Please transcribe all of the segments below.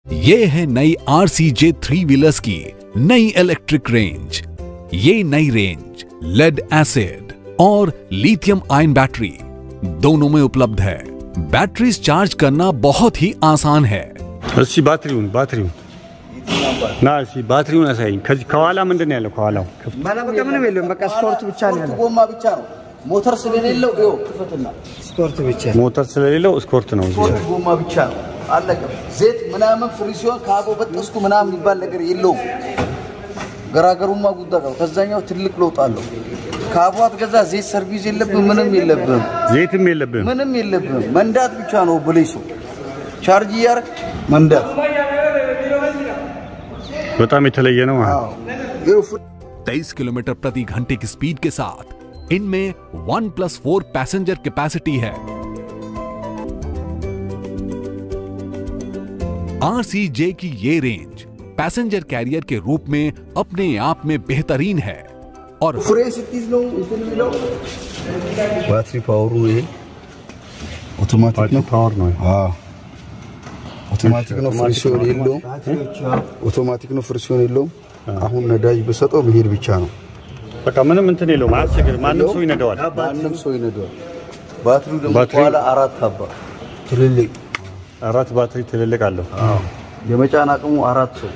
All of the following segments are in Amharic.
ये है नई R C J three wheelers की नई इलेक्ट्रिक रेंज ये नई रेंज लेड एसिड और लिथियम आयन बैटरी दोनों में उपलब्ध है बैटरीज चार्ज करना बहुत ही आसान है እሺ ባትሪውን ባትሪውን ና እሺ ባትሪውን አሳይኝ። ከዚህ ከኋላ ምንድን ነው ያለው? ከኋላው ምንም የለውም። በቃ ስፖርት ብቻ ነው ያለው። ጎማ ብቻ ነው። ሞተር ስለሌለው ይኸው ክፈትና ስፖርት ብቻ ሞተር ስለሌለው ስኮርት ነው እዚህ ሶስት ጎማ ብቻ ነው። አለቀ። ዘይት ምናምን ፍሪ ሲሆን ከአቦ በጠስኩ ምናምን የሚባል ነገር የለውም። ገራገሩማ ጉዳ ነው። ከዛኛው ትልቅ ለውጥ አለው። ከአቦ አትገዛ ዘይት ሰርቪስ የለብም፣ ምንም የለብም፣ ዘይትም የለብህም። ምንም የለብም። መንዳት ብቻ ነው። ብለይሱ ቻርጅ እያደረግ መንዳት። በጣም የተለየ ነው ማለት አዎ ይኸው ፍሪ 23 किलोमीटर प्रति घंटे की स्पीड के साथ इनमें one plus four passenger capacity है आरसीजे की ये रेंज पैसेंजर कैरियर के रूप में अपने आप में बेहतरीन है और ፍሬ ስትይዝ ነው እንትን የሚለው ባትሪ ፓወሩ ይሄ ኦቶማቲክ ነው። ፓወር ነው። አዎ ኦቶማቲክ ነው። ፍሪሲዮን የለውም። ኦቶማቲክ ነው። ፍሪሲዮን የለውም። አሁን ነዳጅ በሰጠው መሄድ ብቻ ነው። በቃ ምንም እንትን የለውም። አያስቸግርም። ማንም ሰው ይነዳዋል። ማንም ሰው ይነዳዋል። ባትሪው ደግሞ ባትሪው- ከኋላ አራት አባ ትልልቅ አራት ባትሪ ትልልቅ አለው። የመጫን አቅሙ አራት ሰው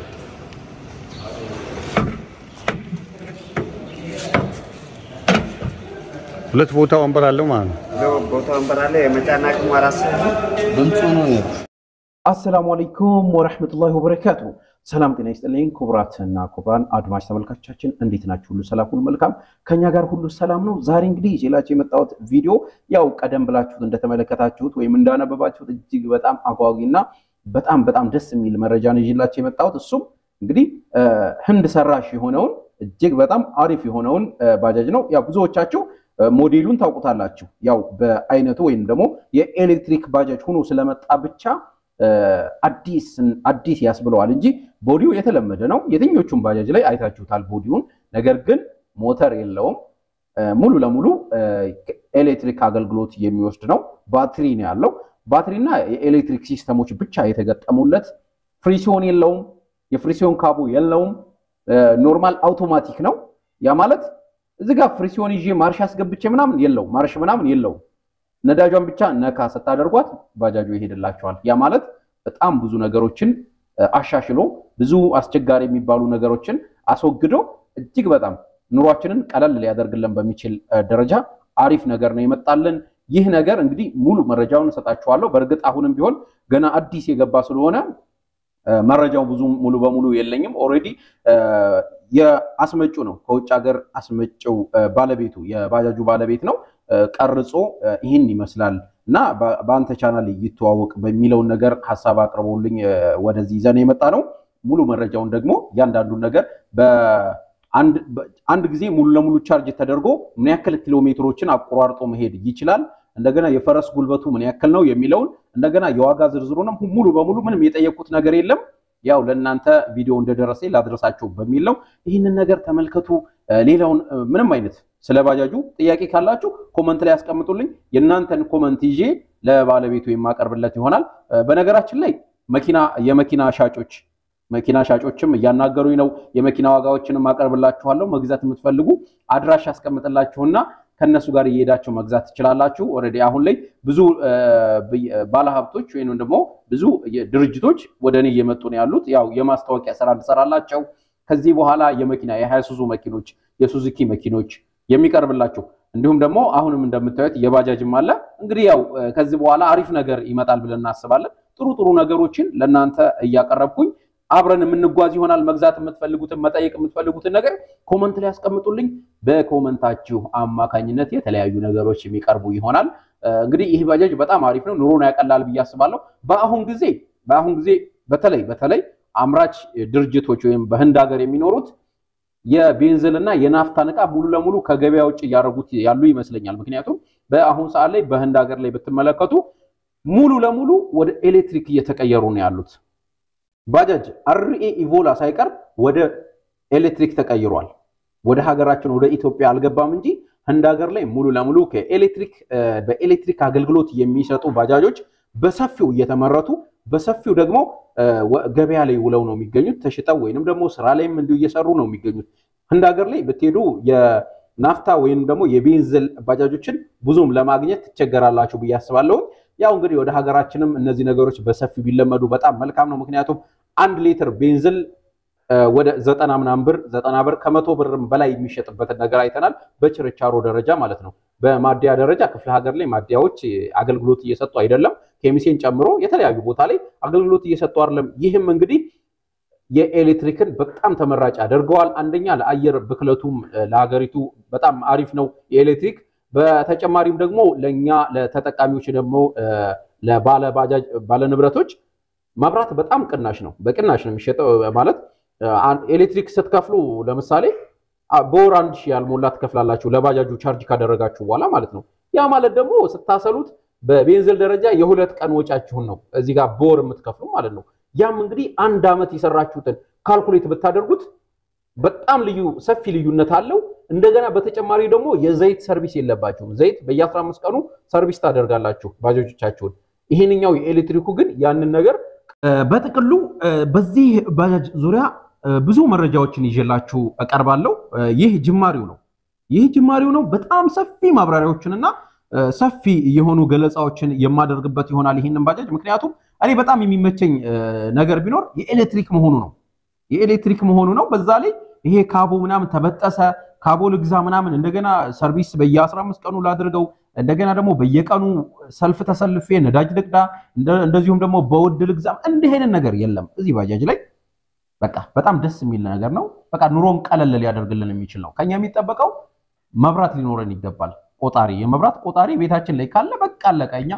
ሁለት ቦታ ወንበር አለው ማለት ነው። ቦታ ወንበር አለ። የመጫን አቅሙ አራት ሰው ነው። ድምፁ ነው ያለው። አሰላሙ አለይኩም ወረህመቱላሂ ወበረካቱ። ሰላም ጤና ይስጥልኝ ክቡራትና ክቡራን አድማጭ ተመልካቾቻችን እንዴት ናችሁ? ሁሉ ሰላም፣ ሁሉ መልካም፣ ከኛ ጋር ሁሉ ሰላም ነው። ዛሬ እንግዲህ ይዤላችሁ የመጣሁት ቪዲዮ ያው ቀደም ብላችሁት እንደተመለከታችሁት ወይም እንዳነበባችሁት እጅግ በጣም አጓጊና በጣም በጣም ደስ የሚል መረጃ ነው ይዤላችሁ የመጣሁት እሱም እንግዲህ እ፣ ህንድ ሰራሽ የሆነውን እጅግ በጣም አሪፍ የሆነውን እ፣ ባጃጅ ነው። ያው ብዙዎቻችሁ እ፣ ሞዴሉን ታውቁታላችሁ። ያው በአይነቱ ወይም ደግሞ የኤሌክትሪክ ባጃጅ ሆኖ ስለመጣ ብቻ እ፣ አዲስ አዲስ ያስብለዋል እንጂ ቦዲው የተለመደ ነው። የትኞቹም ባጃጅ ላይ አይታችሁታል ቦዲውን። ነገር ግን ሞተር የለውም። እ፣ ሙሉ ለሙሉ እ፣ ኤሌክትሪክ አገልግሎት የሚወስድ ነው። ባትሪ ነው ያለው። ባትሪና የኤሌክትሪክ ሲስተሞች ብቻ የተገጠሙለት ፍሪሲዮን የለውም። የፍሪሲዮን ካቦ የለውም። እ፣ ኖርማል አውቶማቲክ ነው። ያ ማለት እዚህ ጋር ፍሪሲዮን ይዤ ማርሽ አስገብቼ ምናምን የለው ማርሽ ምናምን የለውም። ነዳጇን ብቻ ነካ ስታደርጓት ባጃጁ ይሄድላቸዋል። ያ ማለት በጣም ብዙ ነገሮችን እ፣ አሻሽሎ ብዙ አስቸጋሪ የሚባሉ ነገሮችን አስወግዶ እጅግ በጣም ኑሯችንን ቀለል ሊያደርግልን በሚችል እ፣ ደረጃ አሪፍ ነገር ነው የመጣልን። ይህ ነገር እንግዲህ ሙሉ መረጃውን እሰጣችኋለሁ። በእርግጥ አሁንም ቢሆን ገና አዲስ የገባ ስለሆነ እ፣ መረጃው ብዙ ሙሉ በሙሉ የለኝም። ኦልሬዲ የአስመጩ ነው ከውጭ ሀገር አስመጭው እ፣ ባለቤቱ የባጃጁ ባለቤት ነው እ፣ ቀርጾ እ፣ ይህን ይመስላል እና በ- በአንተ ቻናል ይተዋወቅ በሚለውን ነገር ሀሳብ አቅርበውልኝ እ፣ ወደዚህ ይዘን የመጣ ነው። ሙሉ መረጃውን ደግሞ እያንዳንዱን ነገር በአንድ በ- አንድ ጊዜ ሙሉ ለሙሉ ቻርጅ ተደርጎ ምን ያክል ኪሎ ሜትሮችን አቆራርጦ መሄድ ይችላል፣ እንደገና የፈረስ ጉልበቱ ምን ያክል ነው የሚለውን እንደገና የዋጋ ዝርዝሩንም ሙሉ በሙሉ ምንም የጠየቁት ነገር የለም። ያው ለእናንተ ቪዲዮ እንደደረሰ ላድረሳቸው በሚል ነው። ይህንን ነገር ተመልከቱ። እ፣ ሌላውን እ፣ ምንም አይነት ስለ ባጃጁ ጥያቄ ካላችሁ ኮመንት ላይ ያስቀምጡልኝ። የእናንተን ኮመንት ይዤ ለባለቤቱ የማቀርብለት ይሆናል። እ፣ በነገራችን ላይ መኪና የመኪና ሻጮች መኪና ሻጮችም እያናገሩኝ ነው። የመኪና ዋጋዎችንም አቀርብላችኋለሁ። መግዛት የምትፈልጉ አድራሽ ያስቀምጥላችሁና ከእነሱ ጋር እየሄዳችሁ መግዛት ትችላላችሁ። ኦልሬዲ አሁን ላይ ብዙ እ፣ ብይ- ባለሀብቶች ወይም ደግሞ ብዙ የ- ድርጅቶች ወደ እኔ እየመጡ ነው ያሉት። ያው የማስታወቂያ ስራ እንሰራላቸው ከዚህ በኋላ የመኪና የሃይሱዙ መኪኖች፣ የሱዙኪ መኪኖች የሚቀርብላችሁ እንዲሁም ደግሞ አሁንም እንደምታዩት የባጃጅም አለ። እንግዲህ ያው እ፣ ከዚህ በኋላ አሪፍ ነገር ይመጣል ብለን እናስባለን። ጥሩ ጥሩ ነገሮችን ለእናንተ እያቀረብኩኝ አብረን የምንጓዝ ይሆናል። መግዛት የምትፈልጉትን መጠየቅ የምትፈልጉትን ነገር ኮመንት ላይ ያስቀምጡልኝ። በኮመንታችሁ አማካኝነት የተለያዩ ነገሮች የሚቀርቡ ይሆናል። እ፣ እንግዲህ ይህ ባጃጅ በጣም አሪፍ ነው፣ ኑሮን ያቀላል ብዬ አስባለሁ። በአሁን ጊዜ በአሁን ጊዜ በተለይ በተለይ አምራች ድርጅቶች ወይም በህንድ ሀገር የሚኖሩት የቤንዝልና የናፍታን ዕቃ ሙሉ ለሙሉ ከገበያ ውጭ እያደረጉት ያሉ ይመስለኛል። ምክንያቱም በአሁን ሰዓት ላይ በህንድ ሀገር ላይ ብትመለከቱ ሙሉ ለሙሉ ወደ ኤሌክትሪክ እየተቀየሩ ነው ያሉት። ባጃጅ አርኤ ኢቮላ ሳይቀር ወደ ኤሌክትሪክ ተቀይሯል። ወደ ሀገራችን ወደ ኢትዮጵያ አልገባም እንጂ ህንድ ሀገር ላይ ሙሉ ለሙሉ ከኤሌክትሪክ በኤሌክትሪክ አገልግሎት የሚሰጡ ባጃጆች በሰፊው እየተመረቱ በሰፊው ደግሞ ገበያ ላይ ውለው ነው የሚገኙት። ተሽጠው ወይንም ደግሞ ስራ ላይም እንዲሁ እየሰሩ ነው የሚገኙት። ህንድ ሀገር ላይ ብትሄዱ የናፍታ ወይም ደግሞ የቤንዝል ባጃጆችን ብዙም ለማግኘት ትቸገራላችሁ ብዬ አስባለሁ። ያው እንግዲህ ወደ ሀገራችንም እነዚህ ነገሮች በሰፊው ቢለመዱ በጣም መልካም ነው። ምክንያቱም አንድ ሊትር ቤንዝል ወደ ዘጠና ምናምን ብር ዘጠና ብር ከመቶ ብርም በላይ የሚሸጥበትን ነገር አይተናል። በችርቻሮ ደረጃ ማለት ነው። በማደያ ደረጃ ክፍለ ሀገር ላይ ማደያዎች አገልግሎት እየሰጡ አይደለም። ኬሚሴን ጨምሮ የተለያዩ ቦታ ላይ አገልግሎት እየሰጡ አይደለም። ይህም እንግዲህ የኤሌክትሪክን በጣም ተመራጭ ያደርገዋል። አንደኛ ለአየር ብክለቱም ለሀገሪቱ በጣም አሪፍ ነው የኤሌክትሪክ በተጨማሪም ደግሞ ለእኛ ለተጠቃሚዎች ደግሞ ለባለባጃጅ ባለንብረቶች መብራት በጣም ቅናሽ ነው። በቅናሽ ነው የሚሸጠው ማለት ኤሌክትሪክ ስትከፍሉ ለምሳሌ በወር አንድ ሺህ ያልሞላ ትከፍላላችሁ ለባጃጁ ቻርጅ ካደረጋችሁ በኋላ ማለት ነው። ያ ማለት ደግሞ ስታሰሉት በቤንዝል ደረጃ የሁለት ቀን ወጫችሁን ነው እዚህ ጋር በወር የምትከፍሉ ማለት ነው። ያም እንግዲህ አንድ ዓመት የሰራችሁትን ካልኩሌት ብታደርጉት በጣም ልዩ ሰፊ ልዩነት አለው። እንደገና በተጨማሪ ደግሞ የዘይት ሰርቪስ የለባችሁም። ዘይት በየ15 ቀኑ ሰርቪስ ታደርጋላችሁ ባጃጆቻችሁን። ይሄንኛው የኤሌክትሪኩ ግን ያንን ነገር በጥቅሉ በዚህ ባጃጅ ዙሪያ ብዙ መረጃዎችን ይዤላችሁ እቀርባለሁ። ይህ ጅማሬው ነው። ይህ ጅማሬው ነው። በጣም ሰፊ ማብራሪያዎችንና ሰፊ የሆኑ ገለጻዎችን የማደርግበት ይሆናል ይህንን ባጃጅ። ምክንያቱም እኔ በጣም የሚመቸኝ ነገር ቢኖር የኤሌክትሪክ መሆኑ ነው። የኤሌክትሪክ መሆኑ ነው። በዛ ላይ ይሄ ካቦ ምናምን ተበጠሰ ካቦ ልግዛ ምናምን እንደገና ሰርቪስ በየ15 ቀኑ ላድርገው እንደገና ደግሞ በየቀኑ ሰልፍ ተሰልፌ ነዳጅ ልቅዳ እንደዚሁም ደግሞ በውድ ልግዛም እንዲህ አይነት ነገር የለም እዚህ ባጃጅ ላይ። በቃ በጣም ደስ የሚል ነገር ነው። በቃ ኑሮን ቀለል ሊያደርግልን የሚችል ነው። ከኛ የሚጠበቀው መብራት ሊኖረን ይገባል። ቆጣሪ፣ የመብራት ቆጣሪ ቤታችን ላይ ካለ በቃ አለቀ። እኛ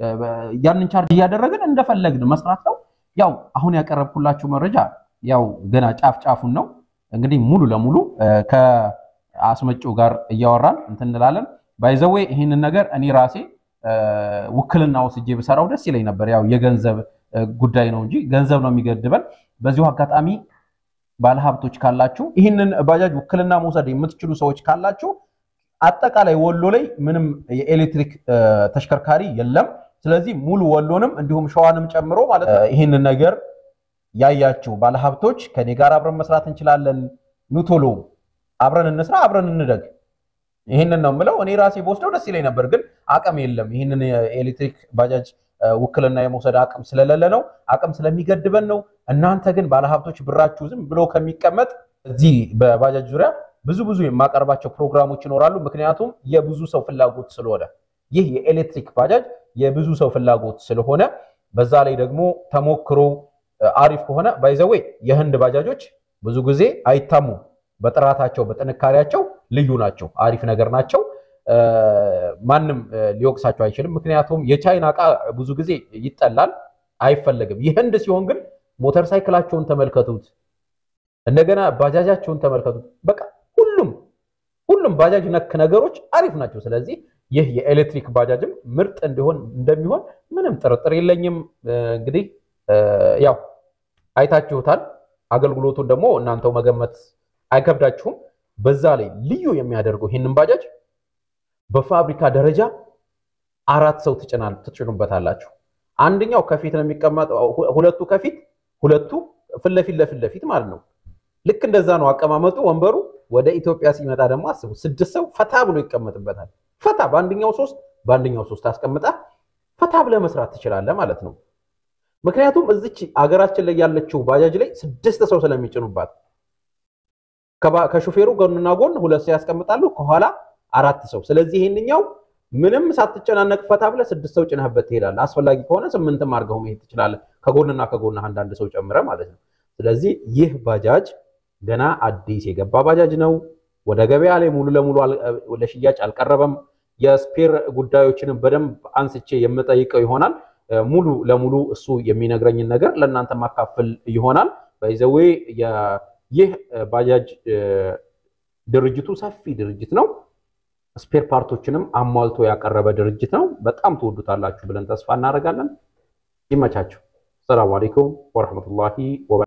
ያንን ቻርጅ እያደረግን እንደፈለግን መስራት ነው። ያው አሁን ያቀረብኩላችሁ መረጃ ያው ገና ጫፍ ጫፉን ነው። እንግዲህ ሙሉ ለሙሉ ከአስመጪው ጋር እያወራን እንትን እንላለን። ባይዘዌ ይህንን ነገር እኔ ራሴ ውክልና ወስጄ ብሰራው ደስ ይለኝ ነበር። ያው የገንዘብ ጉዳይ ነው እንጂ ገንዘብ ነው የሚገድበን። በዚሁ አጋጣሚ ባለሀብቶች ካላችሁ ይህንን ባጃጅ ውክልና መውሰድ የምትችሉ ሰዎች ካላችሁ አጠቃላይ ወሎ ላይ ምንም የኤሌክትሪክ ተሽከርካሪ የለም። ስለዚህ ሙሉ ወሎንም እንዲሁም ሸዋንም ጨምሮ ማለት ነው ይህንን ነገር ያያችሁ ባለሀብቶች ከኔ ጋር አብረን መስራት እንችላለን። ኑቶሎ አብረን እንስራ፣ አብረን እንደግ። ይህንን ነው የምለው። እኔ ራሴ በወስደው ደስ ይለኝ ነበር፣ ግን አቅም የለም። ይህንን የኤሌክትሪክ ባጃጅ ውክልና የመውሰድ አቅም ስለሌለ ነው፣ አቅም ስለሚገድበን ነው። እናንተ ግን ባለሀብቶች ብራችሁ ዝም ብሎ ከሚቀመጥ እዚህ በባጃጅ ዙሪያ ብዙ ብዙ የማቀርባቸው ፕሮግራሞች ይኖራሉ። ምክንያቱም የብዙ ሰው ፍላጎት ስለሆነ ይህ የኤሌክትሪክ ባጃጅ የብዙ ሰው ፍላጎት ስለሆነ በዛ ላይ ደግሞ ተሞክሮ አሪፍ ከሆነ ባይዘዌ የህንድ ባጃጆች ብዙ ጊዜ አይታሙም። በጥራታቸው በጥንካሬያቸው ልዩ ናቸው። አሪፍ ነገር ናቸው። ማንም ሊወቅሳቸው አይችልም። ምክንያቱም የቻይና እቃ ብዙ ጊዜ ይጠላል፣ አይፈለግም። የህንድ ሲሆን ግን ሞተር ሳይክላቸውን ተመልከቱት፣ እንደገና ባጃጃቸውን ተመልከቱት። በቃ ሁሉም ሁሉም ባጃጅ ነክ ነገሮች አሪፍ ናቸው። ስለዚህ ይህ የኤሌክትሪክ ባጃጅም ምርጥ እንዲሆን እንደሚሆን ምንም ጥርጥር የለኝም። እንግዲህ ያው አይታችሁታል። አገልግሎቱን ደግሞ እናንተው መገመት አይከብዳችሁም። በዛ ላይ ልዩ የሚያደርገው ይህንን ባጃጅ በፋብሪካ ደረጃ አራት ሰው ትጭኑበታላችሁ። አንደኛው ከፊት ነው የሚቀመጠው፣ ሁለቱ ከፊት ሁለቱ ፊት ለፊት ለፊት ለፊት ማለት ነው። ልክ እንደዛ ነው አቀማመጡ ወንበሩ። ወደ ኢትዮጵያ ሲመጣ ደግሞ አስቡ፣ ስድስት ሰው ፈታ ብሎ ይቀመጥበታል። ፈታ በአንደኛው ሶስት በአንደኛው ሶስት አስቀምጣ ፈታ ብለህ መስራት ትችላለህ ማለት ነው። ምክንያቱም እዚች አገራችን ላይ ያለችው ባጃጅ ላይ ስድስት ሰው ስለሚጭኑባት ከሹፌሩ ጎንና ጎን ሁለት ሰው ያስቀምጣሉ፣ ከኋላ አራት ሰው። ስለዚህ ይሄንኛው ምንም ሳትጨናነቅ ፈታ ብለህ ስድስት ሰው ጭነህበት ትሄዳለህ። አስፈላጊ ከሆነ ስምንትም አድርገው መሄድ ትችላለህ፣ ከጎንና ከጎን አንዳንድ ሰው ጨምረህ ማለት ነው። ስለዚህ ይህ ባጃጅ ገና አዲስ የገባ ባጃጅ ነው። ወደ ገበያ ላይ ሙሉ ለሙሉ ለሽያጭ አልቀረበም። የስፔር ጉዳዮችንም በደንብ አንስቼ የምጠይቀው ይሆናል። ሙሉ ለሙሉ እሱ የሚነግረኝን ነገር ለእናንተ ማካፈል ይሆናል። በይዘዌ ይህ ባጃጅ ድርጅቱ ሰፊ ድርጅት ነው። ስፔር ፓርቶችንም አሟልቶ ያቀረበ ድርጅት ነው። በጣም ትወዱታላችሁ ብለን ተስፋ እናደርጋለን። ይመቻችሁ። ሰላም አለይኩም ወረሕመቱላሂ ወበረካቱ።